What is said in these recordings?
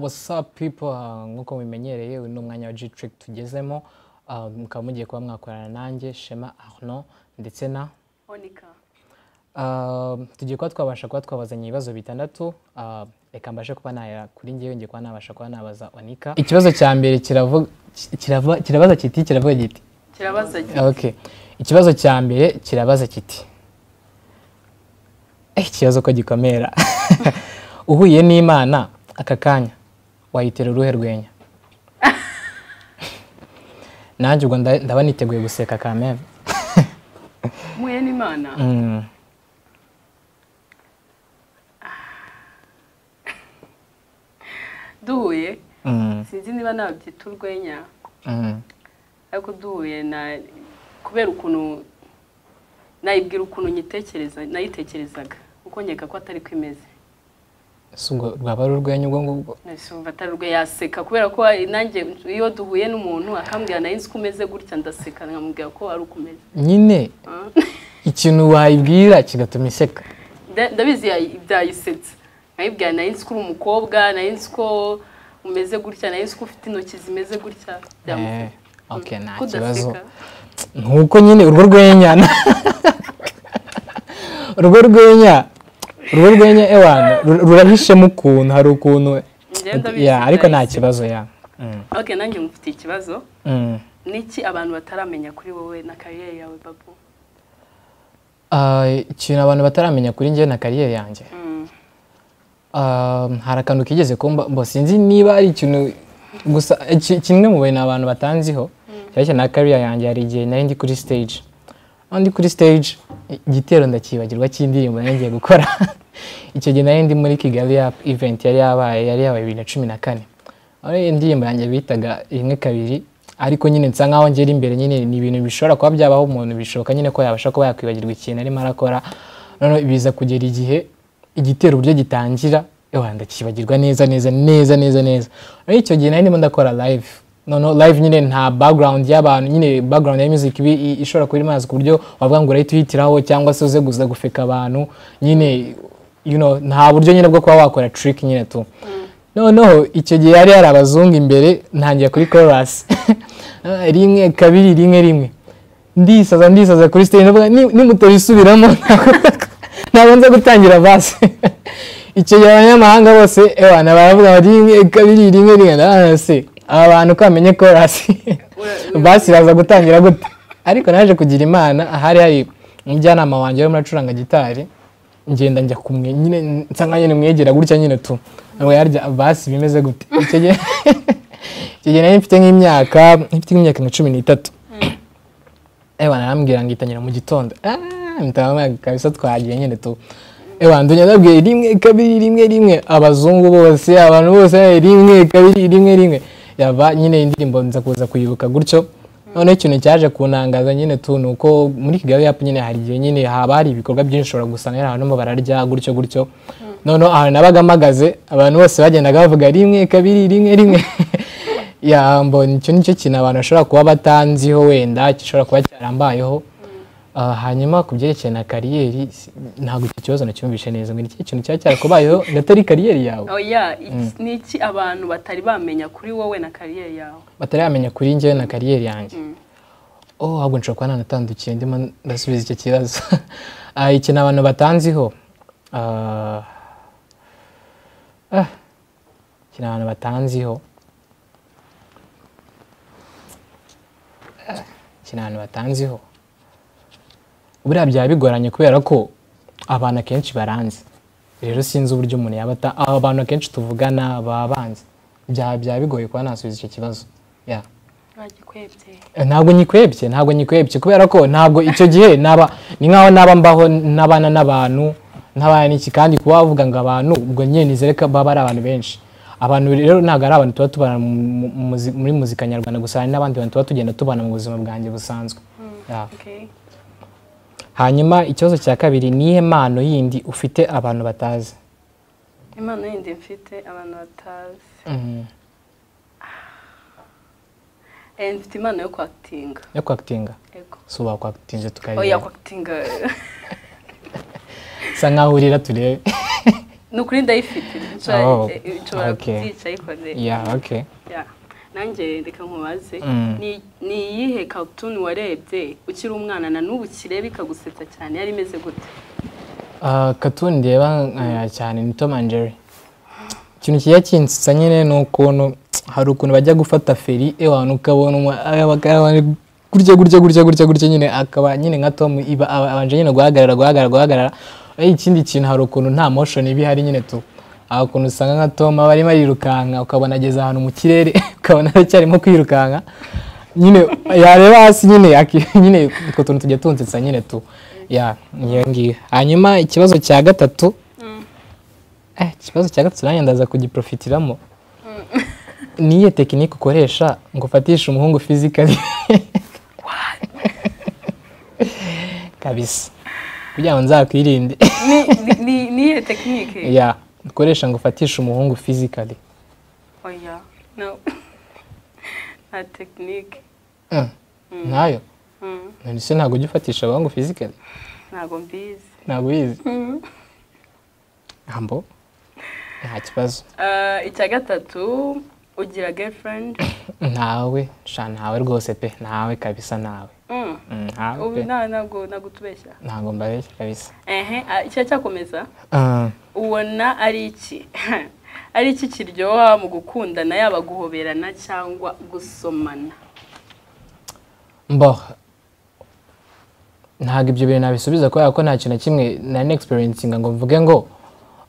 wasapu pipo nk'uko mubimenyereye uyu ni umwanya wa G-Trick tugezemo ah, mukaba mugiye kuba mwakorana nanjye Shema Arnaud ndetse na Onika Ah, tugiye kuba twabasha kuba twabazanya ibibazo bitandatu Ah, reka mbashe kuba nahera kuri ngewe ngiye kuba nabasha kuba nabaza onika ikibazo cya mbere kiravuga ki- kirava- kirabaza kiti kiravuga giti kirabaza gi- okay ikibazo cya mbere kirabaza kiti Eh, ikibazo ko gikomera uhuye n'imana aka kanya wayitera uruhe rwenya nanjye ubwo nda- ndaba niteguye guseka kameme muye n'imana Mm. duhuye Mm. sinzi niba nabyita urwenya Mm. ariko duhuye na kubera ukuntu nayibwira ukuntu nyitekereza nayitekerezaga uko nkeka ko atari ko imeze ese ubwo rwaba ari urwenya ubwo ngubwo nahise numva atari urwe yaseka kubera ko nanjye iyo duhuye n'umuntu akambwira nayo nzi ko umeze gutya ndaseka nkamubwira ko ari uko umeze nyine Ah. ikintu wayibwira kigatuma iseka Nda- ndabizi yayi- byayisetse nkayibwira nayo nzi ko uri umukobwa nayo nzi ko umeze gutya nayo nzi ko ufite intoki zimeze gutya Eh, byamuseka ok nta Ko udaseka. kibazo nkuko nyine urwo rwenya urwo rwenya urwo rwenya ewana ru- rurahishemo ukuntu hari ukuntu Njye ndabizi Ya, ariko nta byahise. kibazo ya Mm, ok nanjye mufitiye ikibazo mm. niki abantu bataramenya kuri wowe na kariyeri yawe babu Ah, ikintu abantu bataramenya kuri njye na kariyeri yanjye Mm. Um, hari akantu kigeze kumba mbo sinzi niba ari ikintu gusa ki- kimwe mu bintu abantu batanziho cyane na career yanjye hari igihe nari ndi kuri stage Aho ndi kuri stage i- igitero ndakibagirwa cy'indirimbo nari ngiye gukora icyo gihe nari ndi muri Kigali Up event yari yabaye yari yabaye bibiri na cumi na kane aho rero indirimbo yanjye bitaga rimwe kabiri ariko nyine nsa nkaho ngera imbere nyine ni ibintu bishobora kuba byabaho umuntu bishoboka nyine ko yabasha kuba yakwibagirwa ikintu arimo arakora noneho biza kugera igihe igitero uburyo gitangira ewa ndakibagirwa neza neza neza neza neza ariko icyo gihe nari ndimo ndakora live noneho live nyine nta background y'abantu nyine background ya music ibi i- ishobora kuba iri mazi ku buryo wavuga ngo urahita uhitiraho cyangwa se uze guza gufeka abantu nyine you know, nta buryo nyine bwo kuba wakora trick nyine tu noneho icyo gihe yari hari abazungu imbere ntangira kuri chorus rimwe kabiri rimwe rimwe ndisaza ndisaza kuri stage ndavuga "Ni- nimutabisubiramo ntabwo nza gutangira basi icyo gihe abanyamahanga bose ewana baravuga bati rimwe kabiri rimwe rimwe ndabona se aba bantu ko bamenye korasi basi iraza gutangira gute ariko naje kugira imana ahari hari umujyanama wanjye urimo uracuranga gitari ngenda njya kumwe nyine nsa nka nyine mwegera gutya nyine tu ntabwo yarya basi bimeze gute icyo gihe icyo gihe nari mfite nk'imyaka mfite nk'imyaka nka cumi n'itatu ewa narambwira ngo itangira mu gitondo mutamaga kabisa twagiye nyine tu ewa ndunya ndabwiye rimwe kabiri rimwe rimwe abazungu bose abantu bose eh, rimwe kabiri rimwe rimwe yaba nyine indirimbo nza kuza kuyibuka gutyo noneho ikintu cyaje kunangaza nyine tu ni uko muri kigali yapu nyine hari igihe nyine haba hari ibikorwa byinshi ushobora gusanga nyine abantu barimo bararya gutyo gutyo noneho ahantu nabaga mpagaze abantu bose bagendaga bavuga rimwe kabiri rimwe rimwe ya mbona icyo ni cyo kintu abantu bashobora kuba batanziho wenda gishobora kuba cyarambayeho Ah, hanyuma ku byerekeye na kariyeri si- ntabwo icyo kibazo nacyumvishe neza ngo ni ikihe kintu cyaba cyarakubayeho ndatari kariyeri yawe oya iki- niki abantu batari bamenya kuri wowe na kariyeri yawe bataramenya kuri njyewe na kariyeri yanjye oh ahubwo nshobora kuba nanatandukiye ndimo ndasubiza icyo kibazo Ah, ikintu abantu batanziho ah, ah, ikintu abantu batanziho Ah, ikintu abantu batanziho buriya byaba bigoranye kubera ko abantu akenshi baranzi rero sinzi uburyo umuntu yaba ata- aba abantu akenshi tuvugana baba banzi byaba byaba bigoye kuba nasubiza icyo kibazo Yeah. bagikwebye Eh, ntabwo nyikwebye ntabwo nyikwebye kubera ko ntabwo icyo gihe naba ni nkaho naba mbaho n'abana n'abantu ntabana n'iki kandi kuba wavuga ngo abantu ubwo nyine nizere ko baba ari abantu benshi abantu rero ntabwo ari abantu tuba tubana mu- mu- mu muzi- muri muzika nyarwanda gusa hari n'abandi bantu tuba tugenda tubana mu buzima bwanjye busanzwe Yeah. okay hanyuma ikibazo cya kabiri ni iyihe mpano yindi ufite abantu batazi impano yindi mfite abantu batazi Mhm. Eh, mfite impano yo kwakitinga yo kwakitinga yego si uba kwakitinze tukareba oya kwakitinga usa nkaho urira turebe ni ukuri ndayifite nshobora Oh, nshobora okay. kubyica ariko ne ya oke Yeah. nanjye reka nkubaze Mm. ni ni iyihe cartoon warebye ukiri umwana na n'ubu ukireba ikagusetsa cyane yari imeze gute katuni ndeba nkaya cyane ni tom and jerry ikintu kijya kinsetsa nyine ni ukuntu hari ukuntu bajya gufata feri abantu ukabona umu- aba- aba- aba- gutya gutya gutya gutya gutya nyine akaba nyine nka tom iba aba- abanje nyine guhagarara guhagarara guhagarara Eh, ikindi kintu hari ukuntu nta motion iba ihari nyine tu aho ukuntu usanga nka tom aba arimo arirukanka ukabona ageze ahantu mu kirere ukabona aracyarimo kwirukanka nyine yareba hasi nyine aki- nyine utwo tuntu tujya tunsetsa nyine tu ya niyo ngiyo hanyuma ikibazo cya gatatu Eh, ikibazo cya gatatu nanjye ndaza kugiprofitiramo niyo tekinike ukoresha ngo ufatishe umuhungu fizikali kabisa kugira ngo nzakwirinde Ni- ni- ni- ni iyihe tekinike ya ukoresha ngo ufatishe umuhungu fizikali oya no nta tekinike ntayo Mm, none se ntabwo ujya ufatisha abahungu fizikali ntabwo mbizi ntabwo uyizi Mm. ambo nta kibazo Ah, icya gatatu ugira girlfriend ntawe sha ntawe rwose pe ntawe kabisa ntawe Mm. Mm, ntawe ubu pe nta- ntabwo ntabwo utubeshya ntabwo mbabeshya kabisa ehe ah, icya cyakomeza Ah, ubona ari iki ari iki kiryoha mu gukundana yaba guhoberana cyangwa gusomana mbo ntabwo ibyo bintu nabisubiza kubera ko nta kintu na kimwe nari experiencinga ngo mvuge ngo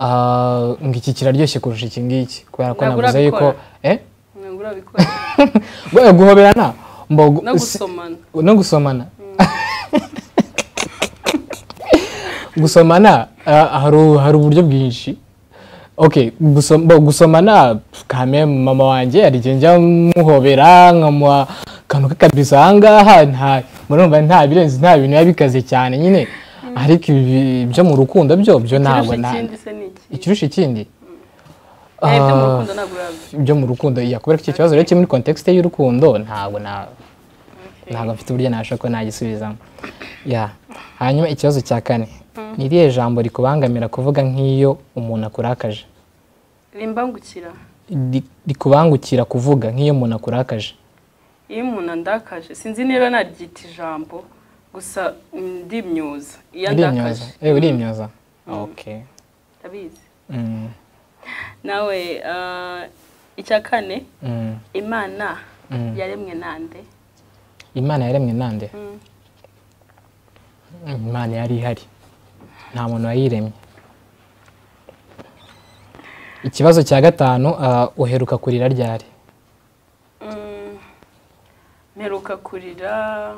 ah, ngo iki kiraryoshye kurusha iki ngiki kubera ko Ntabwo navuze yuko eh ntabwo urabikora Bwa- guhoberana mbo gu- no si- gusomana no gusomana gusomana ah, hari u- hari uburyo bwinshi okay gusom- bo- gusomana kame mama wanjye hari igihe njya muhobera nkamuha akantu k'akabisa ahangaha nta murumva nta birenze nta bintu biba bikaze cyane nyine ariko ibi byo mu rukundo byo byo ntabwo kirusha na ikindi se ni iki ikirusha ikindi Eh, ibyo mu Ah, rukundo ntabwo urabizi byo mu rukundo iya kubera ko icyo kibazo rero kiri muri kontekisite y'urukundo ntabwo na ntabwo mfite uburyo nabasha ko nagisubizamo ya hanyuma ikibazo cya kane ni irihe jambo rikubangamira kuvuga nk'iyo umuntu akurakaje rimbangukira Ri- rikubangukira kuvuga nk'iyo umuntu akurakaje iyo umuntu andakaje sinzi niba naryita ijambo gusa mm, ndimyuza iyo urimyoza andakaje eh urimyoza okay ndabizi Mm, nawe ah, icya kane mm. imana Mm. yaremwe nande imana yaremwe nande Mm. imana yari ihari nta muntu wayiremye ikibazo cya gatanu ah, uheruka kurira ryari Mm, mperuka kurira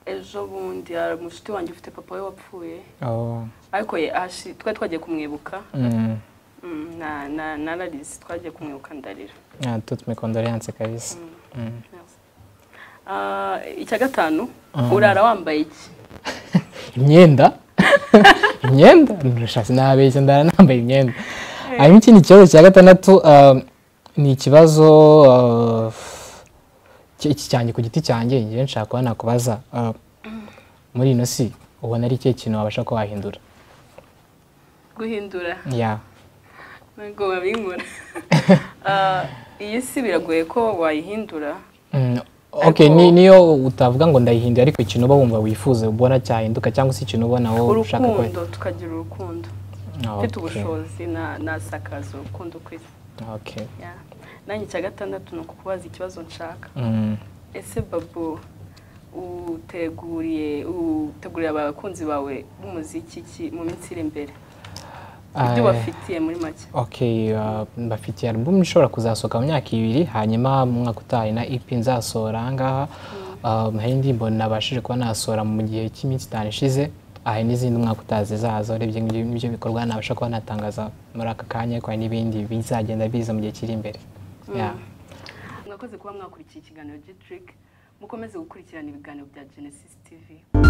ejo bundi hari umushuti wanjye ufite papa we wapfuye Oh, ariko ye- hashi- twari twagiye kumwibuka mm. Mm, na- na- nararize twagiye kumwibuka ndarira Ah, toutes mes condoléances kabisa Mm. Ah, icya gatanu urara wambaye iki imyenda imyenda ndashatse nabeshya ndara nambaye imyenda hanyuma ikindi kibazo cya gatandatu ah, ni ikibazo ah, ki- iki cyanjye ku giti cyanjye njyewe nshaka kuba nakubaza ah, muri ino si ubona ari ikihe kintu wabasha kuba wahindura guhindura ya ntabwo babinkora Ah, iyi si biragoye ko wayihindura Mm, okay Ariko- ni- niyo utavuga ngo ndayihindura ariko ikintu uba wumva wifuza ubona cyahinduka cyangwa se ikintu ubona wowe ushaka ko urukundo tukagira urukundo Ah, okay. mfite ubushobozi na- nasakaza urukundo ku isi okay Ya. nanjye icya gatandatu ni ukukubaza ikibazo nshaka Mm. ese babo uteguriye utegurira abakunzi bawe b'umuziki ki mu minsi iri imbere ibyo Ah, bafitiye muri make Okay, uh, mbafitiye album ishobora kuzasohoka mu myaka ibiri hanyuma mu mwaka utaha na EP nzasohora aha ngaha Um, hari indirimbo nabashije kuba nasohora mu gihe cy'iminsi itanu ishize hari n'izindi umwaka utaha zizaza urebye ngibyo ngibyo bikorwa nabasha kuba natangaza muri aka kanya ariko hari n'ibindi bizagenda biza mu gihe kiri imbere Yeah. mwakoze kuba mwakurikiye ikiganiro G-Trick mukomeze gukurikirana ibiganiro bya Genesis TV